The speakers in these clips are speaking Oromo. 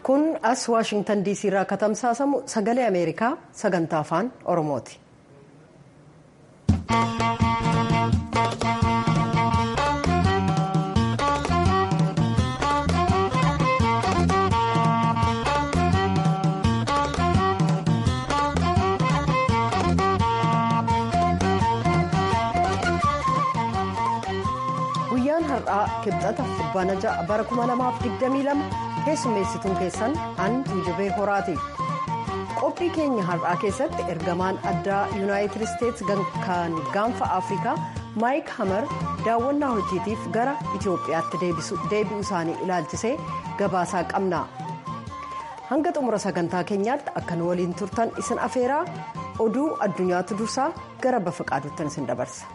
kun as waashingtan diisii irraa akka tamsaasamu sagalee ameerikaa sagantaa afaan oromooti. guyyaan har'aa kibxata fulbaana ja'a bara 2022 keessummeessituun keessan an tuujubee horaati qophii keenya har'aa keessatti ergamaan addaa yuunaayitid isteets kan gaanfa afrikaa maayik hamar daawwannaa hojiitiif gara itiyoophiyaatti deebi'uu isaanii ilaalchisee gabaasaa qabna hanga xumura sagantaa keenyaatti akka nu waliin turtan isin afeeraa oduu addunyaatu dursaa gara bafa qaaduuttan isin dabarsa.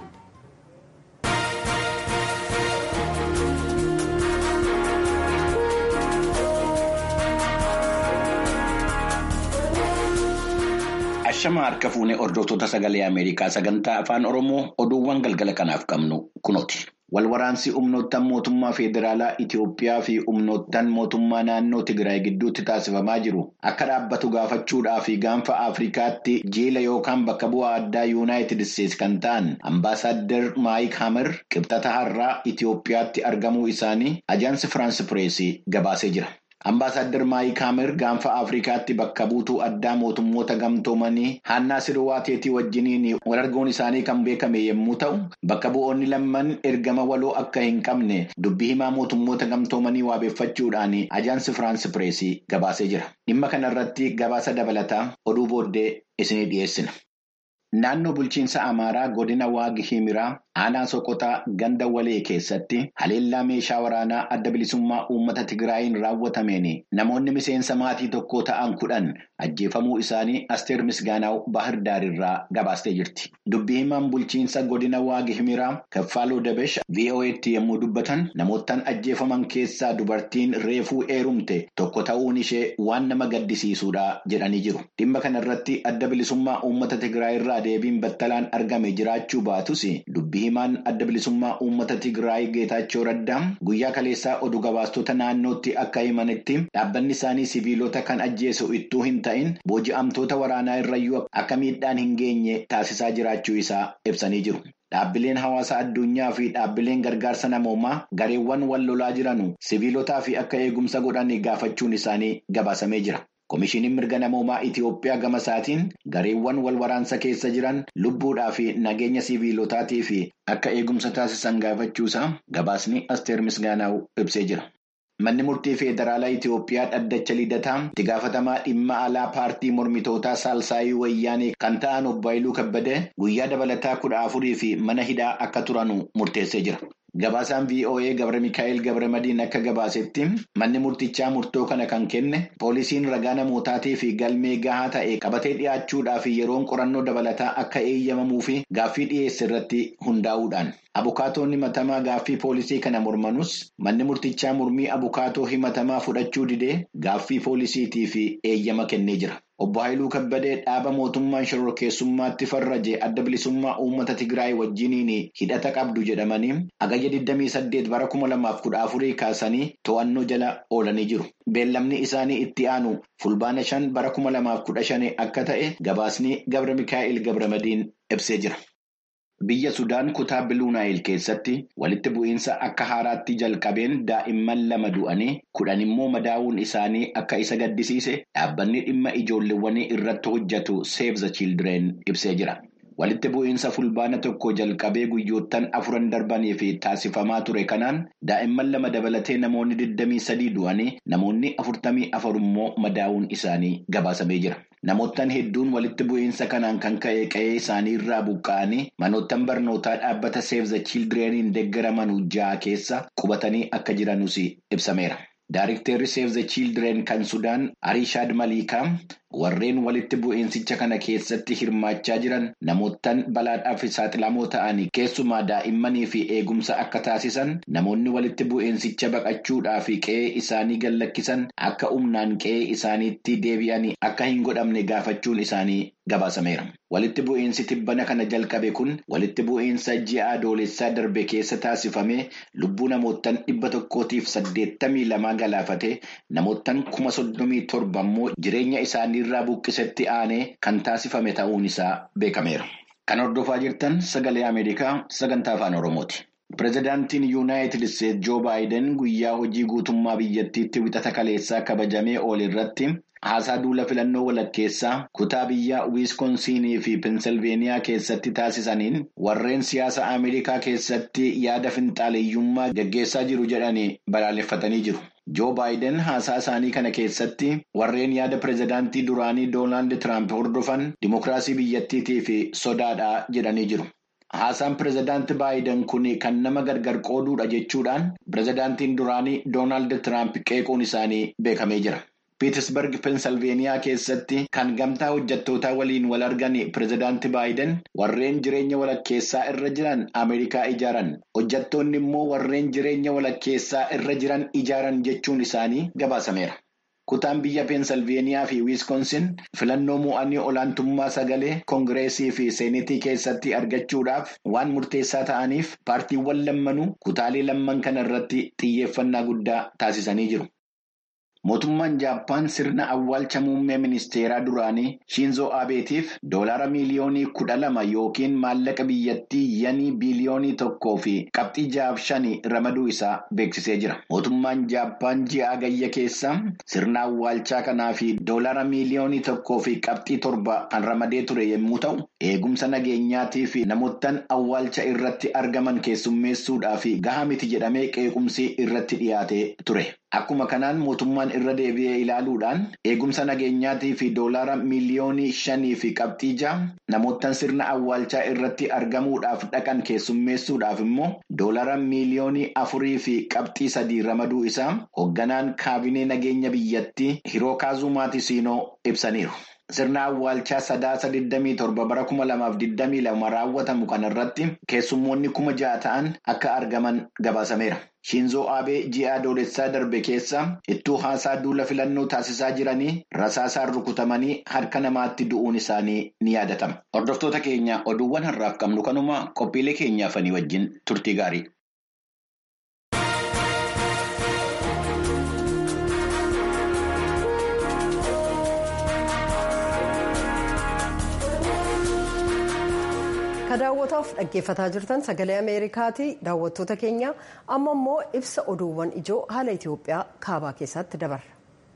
Ashama harka fuunee hordoftoota sagalee Ameerikaa sagantaa afaan Oromoo oduuwwan galgala kanaaf qabnu kunooti. Walwaraansi humnoottan mootummaa federaalaa Itiyoophiyaa fi humnoottan mootummaa naannoo Tigraay gidduutti taasifamaa jiru akka dhaabbatu gaafachuudhaa fi gaanfa Afrikaatti jiila yookaan bakka bu'aa addaa yuunaayitid isteets kan ta'an ambaasaaddar Maayik Hamer qibxata har'aa Itiyoophiyaatti argamuu isaanii ajaansi Firaans Pireesii gabaasee jira. Ambaasaadder Maayik Hamer gaanfa Afrikaatti bakka buutuu addaa mootummoota gamtoomanii Haannaa Sirwaateetii wajjiniin wal arguun isaanii kan beekame yommuu ta'u, bakka bu'oonni lamman ergama waloo akka hin qabne dubbii himaa mootummoota gamtoomanii waabeeffachuudhaan ajaansi Firaans Pireesii gabaasee jira. Dhimma kanarratti gabaasa dabalataa oduu booddee isinii dhiyeessina. Naannoo bulchiinsa Amaaraa godina Waagi Himiraa aanaa Soqotaa ganda walee keessatti haleellaa meeshaa waraanaa adda bilisummaa uummata Tigraayiin raawwatameen namoonni miseensa maatii tokko ta'an kudhan ajjeefamuu isaanii Asteer Misgaanaaw Bahir Daarirraa gabaastee jirti. Dubbii himaan bulchiinsa godina Waagi Himiraa Kaffaaloo Dabesh VOA'tti yommuu dubbatan namoottan ajjeefaman keessaa dubartiin reefuu eerumte tokko ta'uun ishee waan nama gaddisiisuudha jedhanii jiru. Dhimma kanarratti adda bilisummaa uummata Tigraayirraa deebiin battalaan argame jiraachuu baatus dubbii himaan adda bilisummaa uummata Tigraay Geetaachoo Raddaa guyyaa kaleessaa oduu gabaastota naannootti akka himanitti dhaabbanni isaanii siviilota kan ajjeesu ittuu hin ta'in booji'amtoota waraanaa irrayyuu akka miidhaan hin geenye taasisaa jiraachuu isaa ibsanii jiru. Dhaabbileen hawaasa addunyaa fi dhaabbileen gargaarsa namoomaa gareewwan wal lolaa jiran siviilotaa fi akka eegumsa godhan gaafachuun isaanii gabaasamee jira. Komishiiniin mirga namoomaa Itiyoophiyaa gama isaatiin gareewwan wal waraansa keessa jiran lubbuudhaa fi nageenya siviilotaatii fi akka eegumsa taasisan gaafachuusaa gabaasni Asteer Misgaanaaw ibsee jira. Manni murtii federaalaa Itiyoophiyaa dhaddacha lidataa itti gaafatamaa dhimma alaa paartii mormitootaa Saalsaayii Wayyaanee kan ta'an obbo Haayiluu Kabbadee guyyaa dabalataa kudha afurii fi mana hidhaa akka turanu murteessee jira. Gabaasaan VOA Gabra Mikaa'el Gabra Madiin akka gabaasetti manni murtichaa murtoo kana kan kenne poolisiin ragaa namootaatii fi galmee gahaa ta'e qabatee dhiyaachuudhaa fi yeroon qorannoo dabalataa akka eeyyamamuu fi gaaffii dhiyeesse irratti hundaa'uudhaan. Abukaatoonni himatamaa gaaffii poolisii kana mormanus manni murtichaa mormii abukaatoo himatamaa fudhachuu didee gaaffii poolisiitii fi eeyyama kennee jira. Obbo Haayiluu Kabbadee dhaaba mootummaan shororkeessummaatti farraje adda bilisummaa uummata Tigraay wajjiniin hidhata qabdu jedhamanii agayya 28 bara 2014 kaasanii to'annoo jala oolanii jiru. Beellamni isaanii itti aanu fulbaana 5 bara 2015 akka ta'e gabaasni Gabra Mikaa'el Gabramadiin ibsee jira. Biyya Sudaan kutaa Biluunaayil keessatti walitti bu'iinsa akka haaraatti jalqabeen daa'imman lama du'anii kudhan immoo madaa'uun isaanii akka isa gaddisiise dhaabbanni dhimma ijoolleewwanii irratti hojjetu Save the Children ibsee jira. Walitti bu'iinsa fulbaana tokko jalqabee guyyoottan afuran darbanii fi taasifamaa ture kanaan daa'imman lama dabalatee namoonni 23 du'anii namoonni 44 immoo madaa'uun isaanii gabaasamee jira. Namoottan hedduun walitti bu'iinsa kanaan kan ka'e qe'ee isaanii irraa buqqa'anii manoottan barnootaa dhaabbata Save the Childreniin deeggaraman ja'a keessa qubatanii akka jiranus ibsameera. Daarikteerri Save the Children kan Sudaan Arishaad Maliikaa warreen walitti bu'iinsicha kana keessatti hirmaachaa jiran namootaan balaadhaaf saaxilamoo ta'anii keessumaa daa'immanii fi eegumsa akka taasisan namoonni walitti bu'iinsicha baqachuudhaaf qe'ee isaanii gallakkisan akka humnaan qe'ee isaaniitti deebi'anii akka hin godhamne gaafachuun isaanii gabaasameera. Walitti bu'iinsi tibbana kana jalqabe kun walitti bu'iinsa ji'a adoolessaa darbe keessa taasifame lubbuu namootaan dhibba tokkootiif saddeettamii lamaa galaafate namootaan kuma soddomii torba immoo jireenya isaaniirraa buqqisetti aanee kan taasifame ta'uun isaa beekameera. Kan hordofaa jirtan sagalee Ameerikaa sagantaa afaan Oromooti. Pireezidaantiin Yuunaayitid Isteetsi Joo Baayiden guyyaa hojii guutummaa biyyattiitti wixata kaleessaa kabajamee oole irratti haasaa duula filannoo walakkeessaa kutaa biyyaa wiiskoonsiinii fi peensilveeniyaa keessatti taasisaniin warreen siyaasa Ameerikaa keessatti yaada finxaaleeyyummaa gaggeessaa jiru jedhanii balaaleffatanii jiru. Joo Baayiden haasaa isaanii kana keessatti warreen yaada pireezidaantii duraanii Doonaald Tiraamp hordofan dimokiraasii biyyattiitii fi sodaadhaa jedhanii jiru. Haasaan pireezidaantii Baayiden kun kan nama gargar qooduudha jechuudhaan pireezidaantiin duraanii Doonaald Tiraamp qeequun isaanii beekamee jira. Piitisberg peensilveeniyaa keessatti kan gamtaa hojjettootaa waliin wal argan pireezidaantii Baayiden warreen jireenya walakkeessaa irra jiran Ameerikaa ijaaran hojjettoonni immoo warreen jireenya walakkeessaa irra jiran ijaaran jechuun isaanii gabaasameera. Kutaan biyya peensilveeniyaa fi wiiskoonsin filannoo mo'anii olaantummaa sagalee koongireesii fi seenetii keessatti argachuudhaaf waan murteessaa ta'aniif paartiiwwan lammanuu kutaalee lamman kana irratti xiyyeeffannaa guddaa taasisanii jiru. Mootummaan Jaappaan sirna awwaalcha muummee ministeeraa duraanii Shinzoo Abeetiif doolaara miiliyoonii kudha lama yookiin maallaqa biyyattii yanii biiliyoonii tokkoo fi qabxii jaaf shanii ramaduu isaa beeksisee jira. Mootummaan Jaappaan ji'a Agayya keessa sirna awwaalchaa kanaa fi doolaara miiliyoonii tokkoo fi qabxii torba kan ramadee ture yommuu ta'u, eegumsa nageenyaatii fi namoottan awwaalcha irratti argaman keessummeessuudhaaf gahaa miti jedhamee qeequmsi irratti dhiyaatee ture. Akkuma kanaan mootummaan irra deebi'ee ilaaluudhaan eegumsa nageenyaatii fi doolaara miiliyoonii shanii fi qabxii ja'a namoottan sirna awwaalchaa irratti argamuudhaaf dhaqan keessummeessuudhaaf immoo doolaara miiliyoonii afurii fi qabxii sadii ramaduu isaa hoogganaan kaabinee nageenya biyyattii Hirookaazuu Maatisiinoo ibsaniiru. Sirna awwaalchaa sadaasa 27 bara 2022 raawwatamu kanarratti keessummoonni kuma ja'a ta'an akka argaman gabaasameera. Shinzoo Abee ji'a adoolessaa darbe keessa ittuu haasaa duula filannoo taasisaa jiranii rasaasaan rukutamanii harka namaatti du'uun isaanii ni yaadatama. Hordoftoota keenya oduuwwan har'aaf qabnu kanuma qophiilee keenyaafanii wajjin turtii gaarii. Ka daawwataaf dhaggeeffataa jirtan sagalee Ameerikaati. Daawwattoota keenya amma immoo ibsa oduuwwan ijoo haala Itoophiyaa kaabaa keessatti dabarra.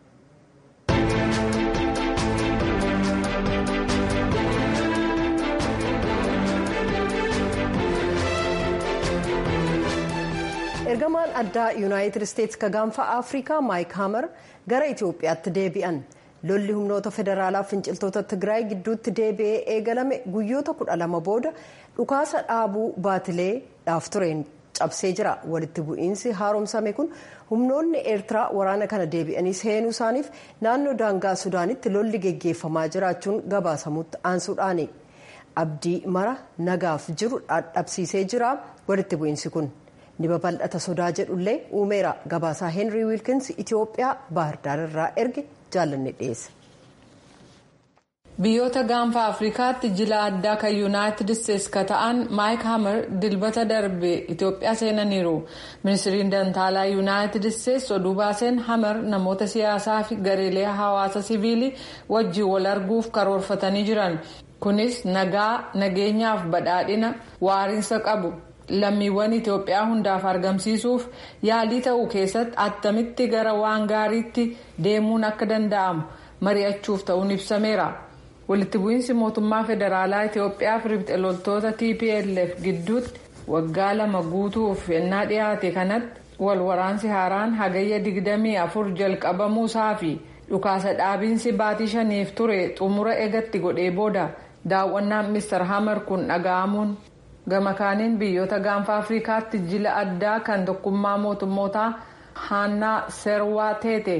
Ergamaan addaa Yuunaayitid Isteetsi ka gaanfa Afrikaa Maayik Haamar gara Itoophiyaatti deebi'an. lolli humnoota federaalaa finciltoota tigraay gidduutti deebi'ee eegalame guyyoota kudha lama booda dhukaasa dhaabuu baatilee dhaaf tureen cabsee jira walitti bu'iinsi haaromsame kun humnoonni eertiraa waraana kana deebi'anii seenuu isaaniif naannoo daangaa sudaanitti lolli geggeeffamaa jiraachuun gabaasamutti aansuudhaani abdii mara nagaaf jiru dhabsiisee jira walitti bu'iinsi kun ni babal'ata sodaa jedhullee uumeera gabaasaa heenrii wiilkins itiyoophiyaa baahirdaar irraa erge jaallanne dhiyeessa. biyyoota gaanfa afrikaatti jila addaa kan yuunaayitid isteetsi ka ta'an maayik hamer dilbata darbe itiyoophiyaa seenaniiru ministiriin dantaalaa yuunaayitid isteetsi oduu baaseen hamer namoota siyaasaa fi gareelee hawaasa siviilii wajjiin wal arguuf karoorfatanii jiran kunis nagaa nageenyaaf badhaadhina waariinsa qabu lammiiwwan itiyoophiyaa hundaaf argamsiisuuf yaalii ta'uu keessatti attamitti gara waan gaariitti deemuun akka danda'amu mari'achuuf ta'uun ibsameera. walitti bu'iinsi mootummaa federaalaa itiyoophiyaa fi riphxe loltoota tplf gidduutti waggaa lama guutuuf ennaa dhiyaate kanatti wal waraansi haaraan hagayya 24 jalqabamuusaa fi dhukaasa dhaabiinsi baatii shaniif ture xumura eegatti godhee booda daawwannaan mister hamer kun dhaga'amuun gama kaaniin biyyoota gaanfa afrikaatti jila addaa kan tokkummaa mootummootaa haannaa serwaa teete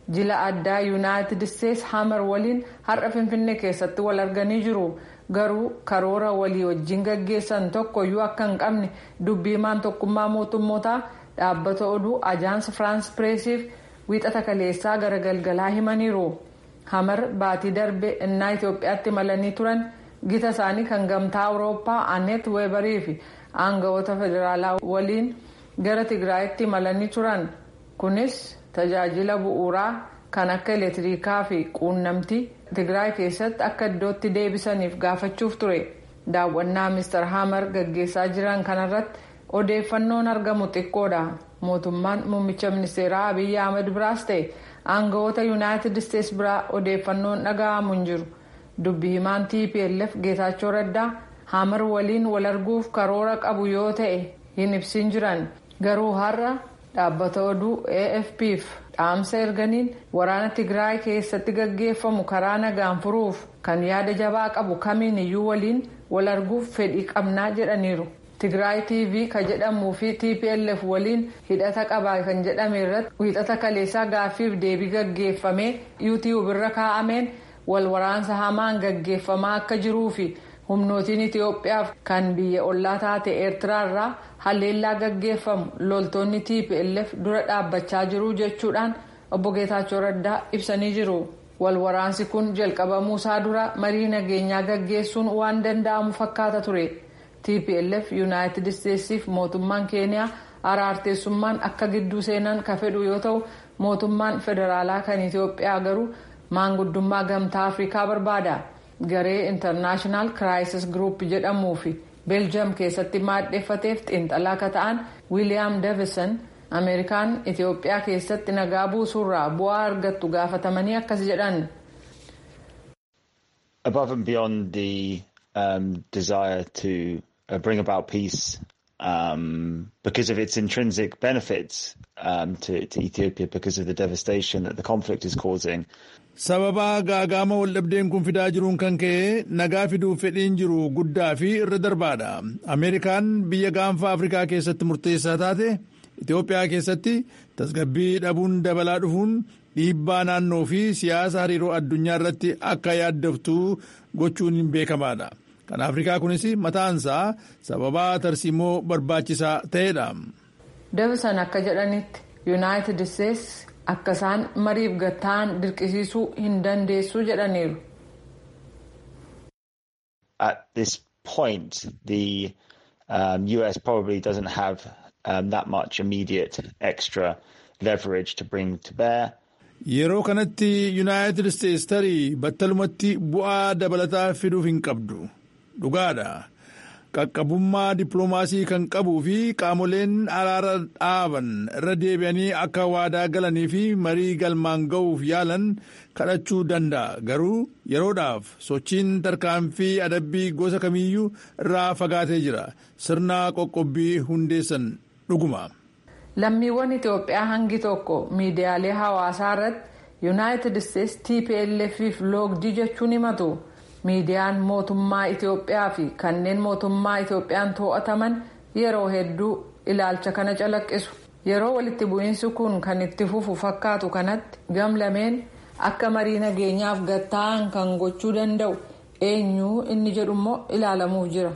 jila addaa yuunaayitid isteetsi hamer waliin har'a finfinnee keessatti wal arganii jiru garuu karoora walii wajjin gaggeessan tokkoyyuu akka hin qabne dubbiimaan tokkummaa mootummootaa dhaabbata oduu ajaans firaans pireesiif wiixata kaleessaa gara galgalaa himaniiru hamer baatii darbe innaa itiyoophiyaatti malanii turan gita isaanii kan gamtaa awurooppaa anet weebarii fi aangawoota federaalaa waliin gara tigraayitti malanii turan kunis tajaajila bu'uuraa kan akka elektirikaa fi quunnamtii tigraay keessatti akka iddootti deebisaniif gaafachuuf ture daawwannaa mister hamer gaggeessaa jiran kanarratti odeeffannoon argamu xiqqoodha mootummaan muummicha ministeeraa abiyyi ahmed biraas ta'e aangawoota yuunaayitid isteetsi biraa odeeffannoon dhaga'amu hin jiru dubbi himaan tplf geetaachoo raddaa hamer waliin wal arguuf karoora qabu yoo ta'e hin ibsin jiran garuu har'a dhaabbata oduu afpf dhaamsa erganiin waraana tigraay keessatti gaggeeffamu karaa nagaan furuuf kan yaada jabaa qabu kamiin iyyuu waliin wal arguuf fedhii qabnaa jedhaniiru tigraay tv ka jedhamuu fi tplf waliin hidhata qabaa kan jedhame irratti wiixata kaleessaa gaaffiif deebii gaggeeffamee yuutiyuub irra kaa'ameen wal waraansa hamaan gaggeeffamaa akka jiruu fi humnootiin itiyoophiyaaf kan biyya ollaa taate eertiraarraa haleellaa gaggeeffamu loltoonni tplf dura dhaabbachaa jiru jechuudhaan obbo geetaachoo raddaa ibsanii jiru wal waraansi kun jalqabamuusaa dura marii nageenyaa gaggeessuun waan danda'amu fakkaata ture tplf yuunaayitid isteetsiif mootummaan keeniyaa araarteessummaan akka gidduu seenan ka fedhu yoo ta'u mootummaan federaalaa kan itiyoophiyaa garuu maanguddummaa gamtaa afrikaa barbaada garee intarnaashinaal kiraayisis giruup jedhamuu fi beeljiyam keessatti maadheeffateef xiinxalaa akka ta'an wiiliyaam deevison ameerikaan itiyoophiyaa keessatti nagaa buusuurraa bu'aa argattu gaafatamanii akkas jedhan. above and beyond the um, desire to uh, bring about peace um, because of its intrinsic benefits um, to, to Ethiopia because of the devastation that the conflict is causing. sababa gaagaama waldhabdeen kun fidaa jiruun kan ka'e nagaa fiduuf fedhiin jiru guddaa fi irra darbaadha ameerikaan biyya gaanfa afrikaa keessatti murteessaa taate itiyoophiyaa keessatti tasgabbii dhabuun dabalaa dhufuun dhiibbaa naannoo fi siyaasa hariiroo addunyaa irratti akka yaaddoftu gochuun hin beekamaadha kan afrikaa kunis mataansaa sababaa tarsiimoo barbaachisaa ta'edha. Deevisan akka jedhanitti yuunaayitid isteetsi akka isaan mariif gatta'an dirqisiisuu hin dandeessu jedhaniiru. At this point, the um, US probably doesn't have um, that much immediate extra leverage to bring to bear. Yeroo kanatti yuunaayitid isteetsi tarii battalumatti bu'aa dabalataa fiduuf hin qabdu. Dhugaadha. qaqqabummaa dippiloomaasii kan qabuu fi qaamoleen araara dhaaban irra deebi'anii akka waadaa galanii fi marii galmaan ga'uuf yaalan kadhachuu danda'a garuu yeroodhaaf sochiin tarkaanfii adabbii gosa kamiyyuu irraa fagaatee jira sirna qoqqobbii hundeessan dhuguma. lammiiwwan itiyoophiyaa hangi tokko miidiyaalee hawaasaa irratti yuunaayitid isteetsi tplf fi loogdii jechuun himatu. miidiyaan mootummaa itiyoophiyaa fi kanneen mootummaa itiyoophiyaan to'ataman yeroo hedduu ilaalcha kana calaqqisu yeroo walitti bu'iinsi kun kan itti fufu fakkaatu kanatti gamlameen akka marii nageenyaaf gatta'an kan gochuu danda'u eenyuu inni jedhummoo ilaalamuuf jira.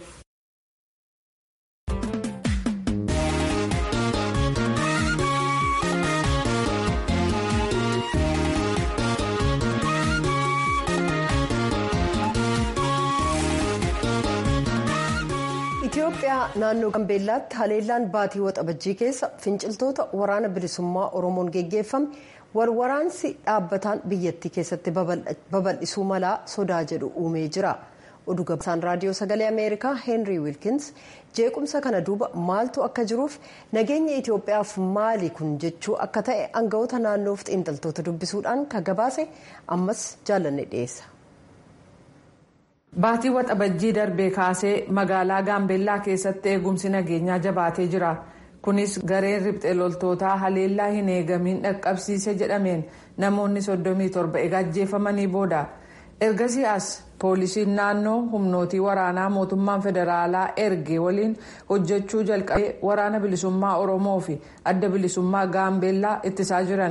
Itoophiyaa naannoo Gambeellaatti haleellaan baatii waxabajjii keessa finciltoota waraana bilisummaa Oromoon geggeeffame walwaraansi dhaabbataan biyyattii keessatti babal'isuu malaa sodaa jedhu uumee jira. Oduu gabaasaan raadiyoo sagalee Ameerikaa Heenrii Wiilkins jeequmsa kana duuba maaltu akka jiruuf nageenya Itoophiyaaf maali kun jechuu akka ta'e aangawoota naannoof xiinxaltoota dubbisuudhaan kan gabaase ammas jaallanne dhiyeessa. Baatii waxabajjii darbee kaasee magaalaa Gaambeellaa keessatti eegumsi nageenyaa jabaatee jira. Kunis gareen riphxee loltootaa haleellaa hin eegamiin dhaqqabsiise jedhameen namoonni 37 egaa ajjeefamanii booda. Ergasii as poolisiin naannoo humnootii waraanaa mootummaan federaalaa erge waliin hojjechuu jalqabee waraana bilisummaa Oromoo fi adda bilisummaa Gaambeellaa ittisaa jiran.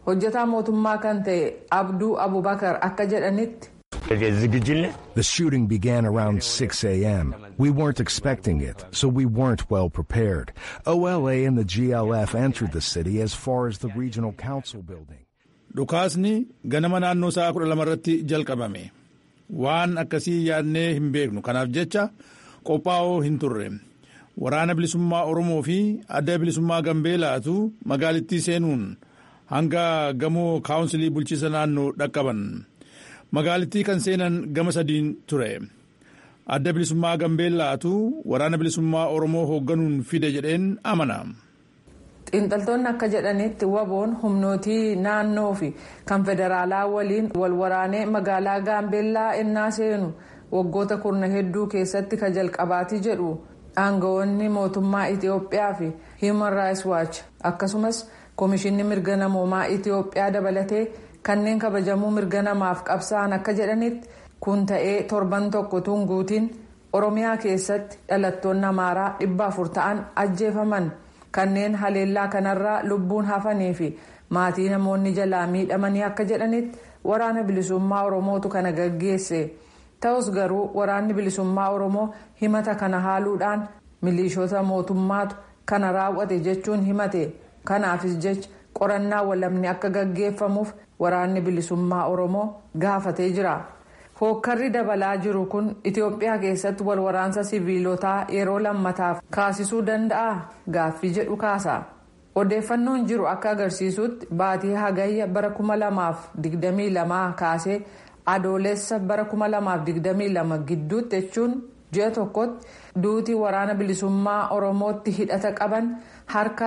hojjetaa mootummaa kan ta'e abduu abubakar akka jedhanitti. The shooting began around 6 a.m. We weren't expecting it, so we weren't well prepared. OLA and the GLF entered the city as far as the regional council building. Dhukaasni ganama naannoo sa'a kudha lama irratti jalqabame. Waan akkasii yaadnee hin beeknu kanaaf jecha qophaa'oo hin turre. Waraana bilisummaa Oromoo fi adda bilisummaa Gambeelaatu magaalittii seenuun hanga gamoo kaawunsilii bulchiisa naannoo dhaqqaban. Magaalittii kan seenan gama sadiin ture. Adda bilisummaa Gambeellaatu waraana bilisummaa Oromoo hoogganuun fide jedheen amana. xiinxaltoonni akka jedhanitti waboon humnootii naannoo fi kan federaalaa waliin wal waraanee magaalaa gaambeellaa ennaa seenu waggoota kurna hedduu keessatti ka jalqabaatii jedhu aangawoonni mootummaa itiyoophiyaa fi human rights watch akkasumas koomishinni mirga namoomaa itiyoophiyaa dabalatee kanneen kabajamuu mirga namaaf qabsa'an akka jedhanitti kun ta'ee torban tokko tunguutiin oromiyaa keessatti dhalattoonni amaaraa dhibba afur ta'an ajjeefaman. kanneen haleellaa kanarraa lubbuun hafanii fi maatii namoonni jalaa miidhamanii akka jedhanitti waraana bilisummaa oromootu kana gaggeesse ta'us garuu waraanni bilisummaa oromoo himata kana haaluudhaan milishoota mootummaatu kana raawwate jechuun himate kanaafis jecha qorannaa walabni akka gaggeeffamuuf waraanni bilisummaa oromoo gaafatee jira. hookkarri dabalaa jiru kun itiyoophiyaa keessatti wal waraansa siviilotaa yeroo lammataaf kaasisuu danda'a gaaffii jedhu kaasa odeeffannoon jiru akka agarsiisutti baatii hagayya bara 2022 kaasee adoolessa bara 2022 gidduutti jechuun ji'a tokkotti duutii waraana bilisummaa oromootti hidhata qaban harka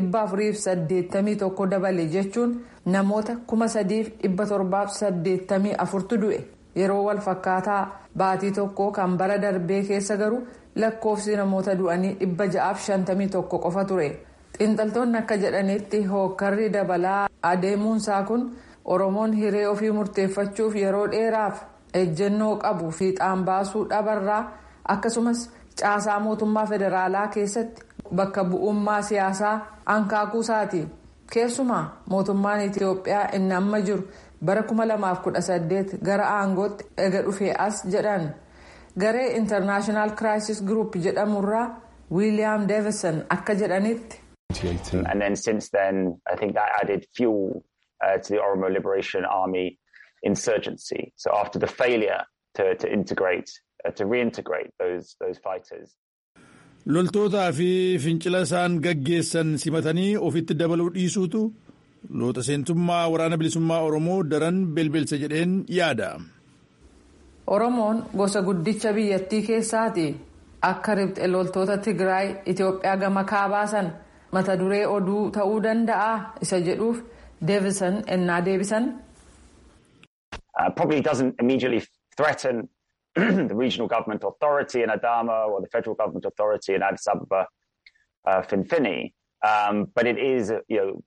481 dabale jechuun namoota 3784 du'e. yeroo wal fakkaataa baatii tokko kan bara darbee keessa garuu lakkoofsi namoota du'anii dhibba ja'aaf shantamii tokko qofa ture xiinxaltoonni akka jedhanitti hookkarri dabalaa adeemuunsaa kun oromoon hiree ofii murteeffachuuf yeroo dheeraaf ejjennoo qabu fiixaan baasuu dhabarraa akkasumas caasaa mootummaa federaalaa keessatti bakka bu'ummaa siyaasaa ankaakuusaati keessumaa mootummaan itiyoophiyaa inni amma jiru. bara 2018 gara aangootti ega dhufee as jedhan garee international crisis group jedhamurraa wiiliyaam deevison akka jedhanitti. and then since then i think that added fuel uh, to the oromo liberation army insurgency so after the failure to, to integrate uh, to reintegrate those those fighters. loltootaa fi fincila isaan gaggeessan simatanii ofitti dabaluu dhiisuutu. loota seentummaa waraana bilisummaa oromoo daran belbelsa jedheen yaada. oromoon gosa guddicha biyyattii keessaati akka ribxe loltoota tigraay itiyoophiyaa gama kaabaasan mata duree oduu ta'uu danda'a isa jedhuuf deevisan ennaa deebisan. probably doesn't immediately threaten the regional government authority in Adama or the federal government authority in Addis Ababa, uh, Finfini, um, but it is, you know,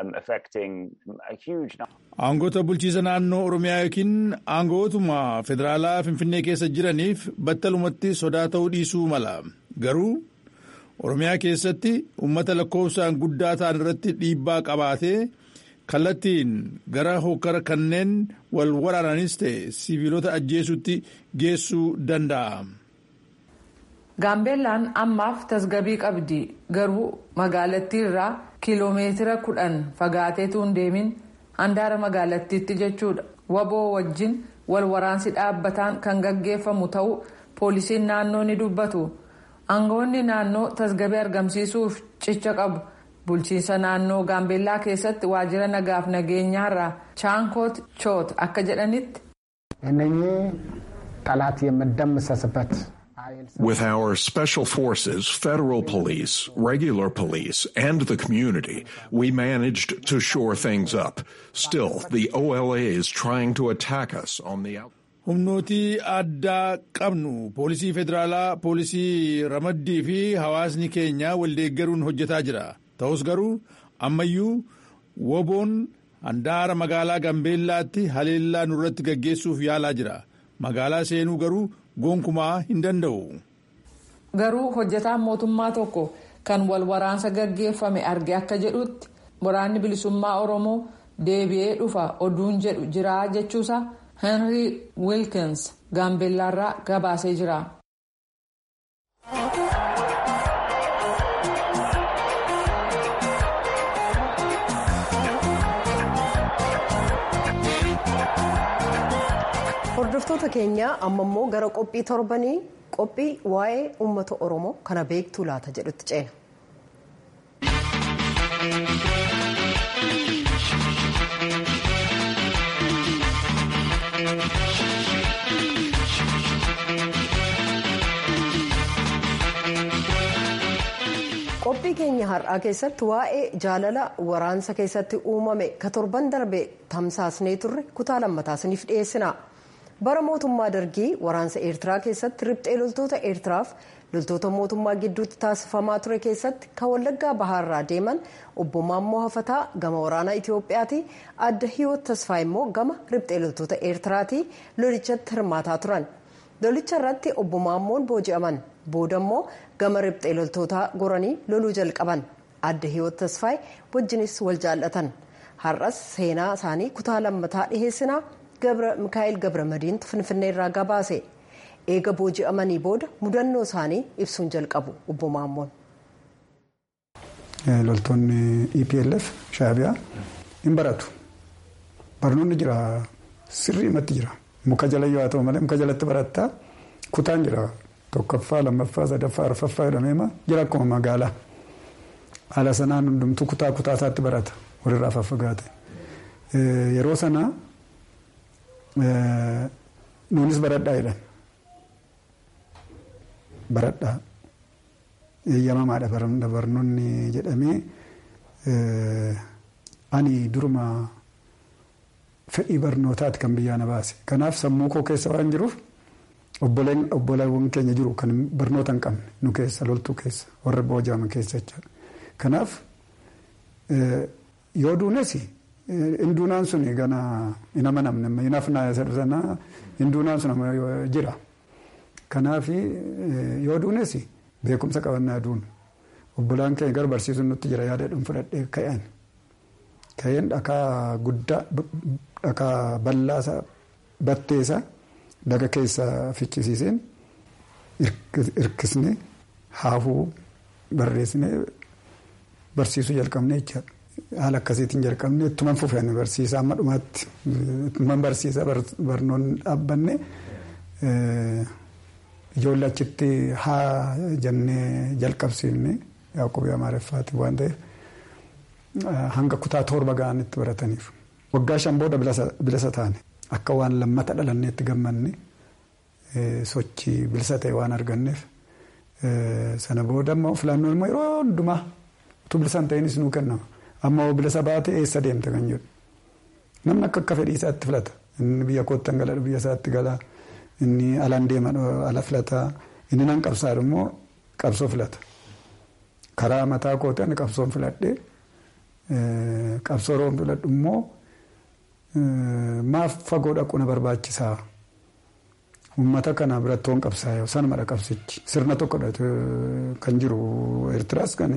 Aangoota bulchiisa naannoo Oromiyaa yookiin aangootuma federaalaa Finfinnee keessa jiraniif battalumatti sodaa ta'uu dhiisuu mala. Garuu Oromiyaa keessatti uummata lakkoofsaan guddaa ta'an irratti dhiibbaa qabaatee kallattiin gara hokkara kanneen wal waraananis ta'e siviilota ajjeesutti geessuu danda'a. gaambeellaan ammaaf tasgabii qabdi garuu magaalattii irraa kiiloomeetira kudhan fagaateetu hin deemin handaara magaalattiitti jechuudha waboo wajjin wal waraansi dhaabbataan kan gaggeeffamu ta'uu poolisiin naannoo ni dubbatu aangawoonni naannoo tasgabii argamsiisuuf cicha qabu bulchiinsa naannoo gaambeellaa keessatti waajjira nagaaf nageenyaarraa chaankoot choot akka jedhanitti. እነኚህ ጠላት የምደምሰስበት With our special forces, federal police, regular police, and the community, we managed to shore things up. Still, the OLA is trying to attack us on the outside. humnootii addaa qabnu poolisii federaalaa poolisii ramaddii fi hawaasni keenya waldeeggaruun hojjetaa jira ta'us garuu ammayyuu woboon handaara magaalaa gambeellaatti haleellaa nurratti gaggeessuuf yaalaa jira magaalaa seenuu garuu gonkumaa hin danda'u. garuu hojjetaan mootummaa tokko kan wal waraansa gaggeeffame arge akka jedhutti waraanni bilisummaa oromoo deebi'ee dhufa oduun jedhu jira jechuusaa henry wilkins gaambeellaarraa gabaasee jira. hordoftoota keenya amma immoo gara qophii torbanii qophii waa'ee uummata oromoo kana beektuu laata jedhutti ceena. qophii keenya har'aa keessatti waa'ee jaalala waraansa keessatti uumame ka torban darbe tamsaasnee turre kutaa lammataa isiniif dhiyeessina. bara mootummaa dargii waraansa eertiraa keessatti riphxee loltoota eertiraaf loltoota mootummaa gidduutti taasifamaa ture keessatti kan wallaggaa bahaarraa deeman obbo Maammoo Hafataa gama waraanaa Itoophiyaati adda hiyoot tasfaa immoo gama riphxee loltoota eertiraati lolichatti hirmaataa turan lolicha irratti obbo Maammoon booji'aman booda immoo gama riphxee loltootaa goranii loluu jalqaban adda hiyoot tasfaay wajjinis wal jaallatan har'as seenaa isaanii kutaa lammataa dhiheessinaa. mikaa'el gabra madiintu finfinnee irraa gabaase eega booji'amanii booda mudannoo isaanii ibsuun jalqabu obbo Maammoon. loltoonni EPLF shaabiyaa hin baratu barnoonni jira sirriimatti jira muka jala yoo haa ta'u malee muka jalatti barattaa kutaan jira tokkoffaa lammaffaa sadaffaa arfaffaa jedhameema jira akkuma magaalaa haala sanaan hundumtuu kutaa kutaa isaatti barata walirraa faffagaate yeroo sanaa. nuunis baradhaa jedhan baradhaa eeyyamamaadha barnoonni jedhamee ani duruma fedhii barnootaati kan biyyaa na baase kanaaf sammuu koo keessa waan jiruuf obboleewwan keenya jiru kan barnoota hin qabne nu keessa loltuu keessa warra booji'aman keessa jechuudha kanaaf yoo duunes hinduunaan sun gana hin amanamne hinafnaa isa sana hinduunaan sun jira kanaaf yoo duunes beekumsa qabannaa duun obbolaan keenya gara barsiisuun nutti jira yaada dhuun fudhadhee ka'een ka'een dhakaa guddaa dhakaa bal'aasa batteessa daga keessa ficcisiiseen hirkisne haafuu barreessine barsiisuu jalqabne jechaadha. haala akkasiitiin jalqabne ittuman fufan barsiisa amma dhumaatti ittuman barsiisa barnoonni dhaabbanne ijoollee achitti haa jennee jalqabsiifne yaaqobii amaareffaati waan ta'eef hanga kutaa torba ga'anitti barataniif. Waggaa shan booda bilisa taane akka waan lammata dhalanneetti gammanne sochii bilisa ta'e waan arganneef sana booda immoo filannoon immoo yeroo hundumaa utuu bilisa hin ta'inis nuu kennama. amma bilisa baate eessa deemte kan jedhu namni akka akka fedhii isaatti filata inni biyya koottan gala biyya isaatti gala inni alaan deema ala filata inni nan qabsaa immoo qabsoo filata karaa mataa kooti ani qabsoon filadhe qabsoo roon filadhu immoo maaf fagoo dhaqu na barbaachisaa uummata kana birattoon qabsaa sanumadha qabsichi sirna tokkodha kan jiru eertiraas kan.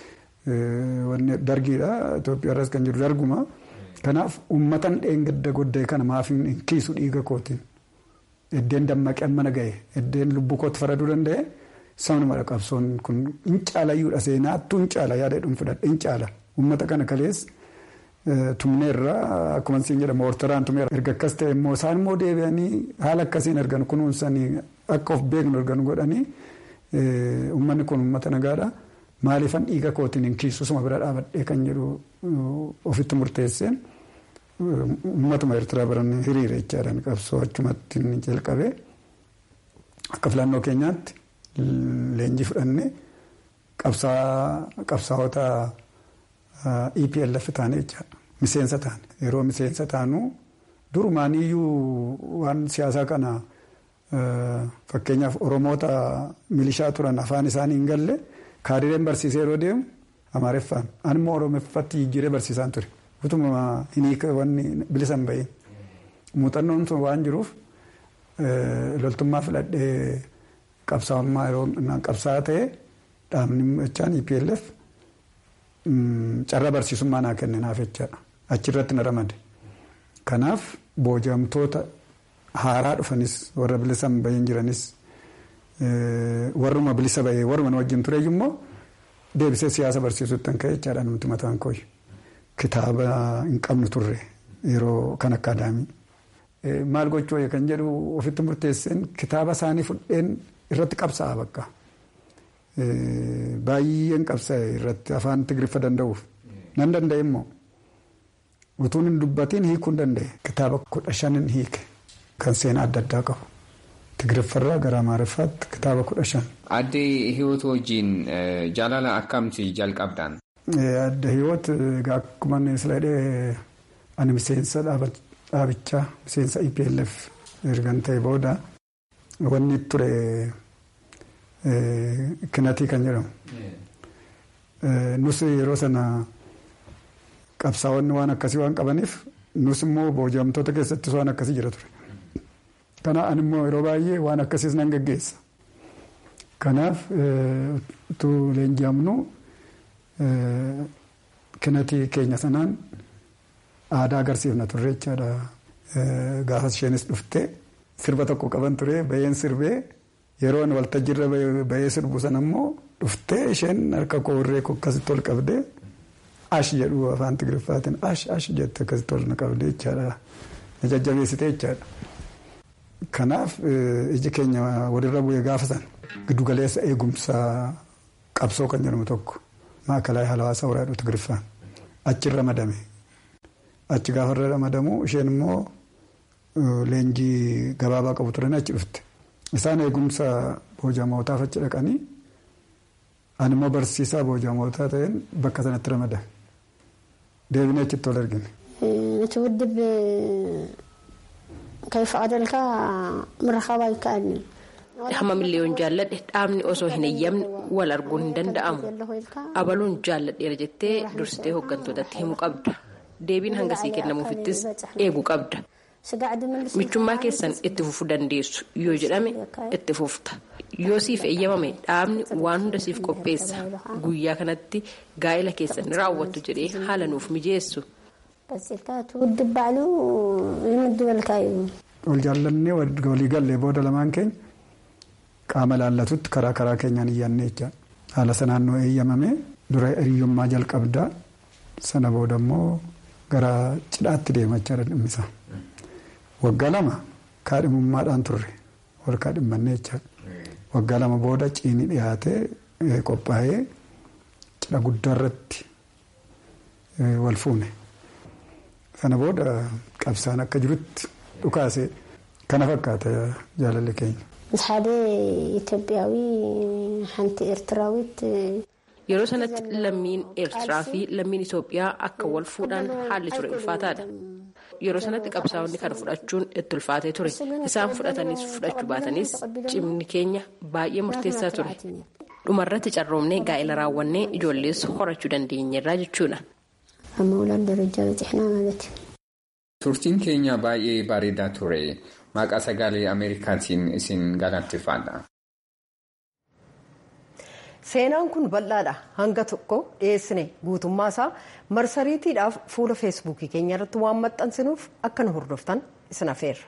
dargiidha Itoophiyaarras kan jiru darguma kanaaf uummatan dheengadda goddee kana maaf hin kiisu dhiiga kootiin eddeen dammaqeen mana ga'e eddeen lubbuu kootti faraduu danda'e sanumadha qabsoon kun hin caalayyuudha seenaattuu hin caala yaada dhuun fudhadhe hin caala uummata kana kalees tumneerra akkuma siin jedhamu ortoraan tumeera erga akkas ta'e immoo isaan immoo deebi'anii haala akkasiin ergan kunuunsanii akka of beeknu ergan godhanii uummanni kun uummata nagaadha. maaliifan dhiiga kootiin hin kiisusuma bira dhaabadhee kan jedhu ofitti murteesseen uummatuma eertiraa biran hiriire jechaadhaan qabsoo achumatti jalqabee akka filannoo keenyaatti leenjii fudhannee qabsaa'ota EPLF taane jechaadha miseensa taane yeroo miseensa taanu durumaaniyyuu waan siyaasaa kana fakkeenyaaf oromoota milishaa turan afaan isaanii hin galle. Kaadireen barsiisee yeroo deemu amaareffaan ani immoo oromeeffatti jijjiiree barsiisaan ture utuma hin wanni bilisa hin bahin muuxannoon sun waan jiruuf loltummaa filadhee qabsaa'ummaa yeroo qabsaa'aa ta'e dhaabni jechaan EPLF carraa barsiisummaa naa kenne naaf jechaadha achirratti na ramade. Kanaaf boojamtoota haaraa dhufanis warra bilisa bahin jiranis warruma bilisa bahee warruma na wajjin tureyyuu immoo deebisee siyaasa barsiisuutti kan ka'e jechaadha nuti mataan kooyi. Kitaaba hin qabnu turre yeroo kan akka adaamii. Maal gochuu kan jedhu ofitti murteesseen kitaaba isaanii fudheen irratti qabsa'a bakka. Baay'een qabsa'e irratti afaan Tigriffa danda'uuf. Nan danda'e immoo utuun hin dubbatiin hiikuu hin danda'e. Kitaaba kudha shanin hiike kan seenaa adda addaa qabu. Tigriffarraa gara Amaariffaatti kitaaba kudha shan. Adde Hiwoot wajjin jaalala akkamti jalqabdan? Adde Hiwoot akkuma inni sila jedhee ani miseensa dhaabichaa miseensa EPLF ergan ta'e booda wanni ture kinatii kan jedhamu. Nus yeroo sana qabsaa'onni waan akkasii waan qabaniif nus immoo boojamtoota keessattis waan akkasii jira ture. Kana ani immoo yeroo baay'ee waan akkasiis nan gaggeessa. Kanaaf utuu leenji'amnu kinatii keenya sanaan aadaa agarsiifna turre jechaadha. Gaafas isheenis dhuftee sirba tokko qaban ture baheen sirbee yeroo waltajjiirra bahee sirbu sana immoo dhuftee isheen harka koorree akkasitti ol qabdee ash jedhu afaan Tigiriffaatiin ash ash jette akkasitti ol na qabdee jechaadha. Na jajjabeessitee jechaadha. Kanaaf iji keenya walirra bu'ee gaafa sana giddugaleessa eegumsa qabsoo kan jedhamu tokko maakalaa hawaasa waraadhu Tigiriffaan achirra madame. Achi gaafarra ramadamu isheen immoo leenjii gabaabaa qabu turan achi dhufte. Isaan eegumsa boojamootaaf achi dhaqanii ani immoo barsiisaa boojamootaa ta'een bakka sanatti ramadame. Deebinee achitti wal argine. ትውድብ ከይፈቀደልካ ምረኸባ ይከኣልኒ hamma miliyoon jaalladhe dhaabni osoo hin eeyyamne wal arguun hin danda'amu abaluun jaalladheera jettee dursitee hooggantootatti himuu qabda deebiin hangasii kennamuufittis eeguu qabda michummaa keessan itti fufuu dandeessu yoo jedhame itti fufta yoo siif eeyyamame dhaabni waan hunda siif qopheessa guyyaa kanatti gaa'ela keessan ni raawwattu jedhee haala nuuf mijeessu. ትውድብ ባዕሉ ይምድበልካ እዩ wal jaallannee walii gallee booda lamaan keenya qaama laallatutti karaa karaa keenyaan iyyaannee jecha haala sanaan nu eeyyamame dura hiriyyummaa jalqabdaa sana booda immoo gara cidhaatti deemachaa dhimmisaa. Waggaa lama kaadhimummaadhaan turre wal kaadhimmannee jechaadha. Waggaa lama booda ciinii dhiyaatee qophaa'ee cidha guddaa irratti wal fuune. Sana booda qabsaan akka jirutti dhukaasee kana fakkaata jaalalli keenya. ምስ ሓደ ኢትዮጵያዊ ሓንቲ ኤርትራዊት Yeroo sanatti lammiin Eertiraa fi lammiin Itoophiyaa akka wal fuudhan haalli ture ulfaataadha. Yeroo sanatti qabsaa'onni kana fudhachuun itti ulfaatee ture. Isaan fudhatanis fudhachuu baatanis cimni keenya baay'ee murteessaa ture. Dhumarratti carroomnee gaa'ela raawwannee ijoollees horachuu dandeenyerraa jechuudha. ኣብ ምውላድ ደረጃ በፂሕና ማለት እዩ Turtiin keenya baay'ee bareedaa ture. Maqaa sagalee Ameerikaatiin isin galateeffadha. Seenaan kun bal'aadha. Hanga tokko dhiyeessine guutummaa isaa marsariitiidhaaf fuula feesbuukii keenya irratti waan maxxansinuuf akka nu hordoftan isin afeerra.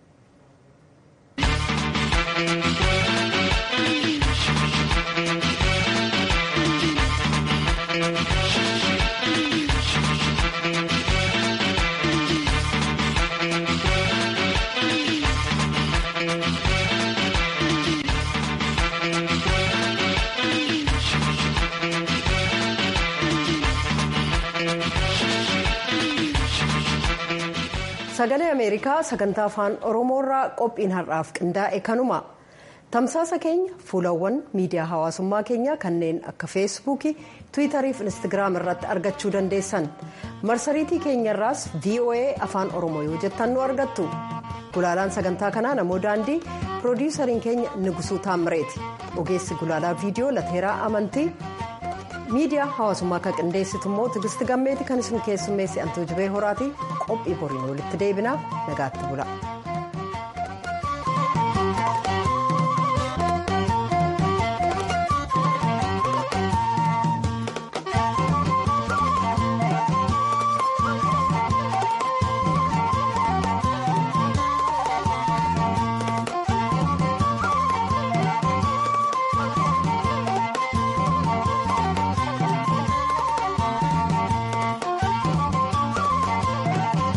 sagalee ameerikaa sagantaa afaan oromoorraa qophiin har'aaf qindaa'e kanuma tamsaasa keenya fuulawwan miidiyaa hawaasummaa keenyaa kanneen akka feesbuukii tiwiitarii fi instagiraam irratti argachuu dandeessan marsariitii keenyarraas voa afaan oromoo yoo jettan nu argattu gulaalaan sagantaa kanaa namoo daandii piroodiisariin keenya nigusuu taammireeti ogeessi gulaalaa viidiyoo lateeraa amantii. miidiyaa hawaasummaa kan qindeessitu immoo tigisti gammeeti kan isin keessummeessi antuu jibee horaatii qophii boriin walitti deebinaa nagaatti bula.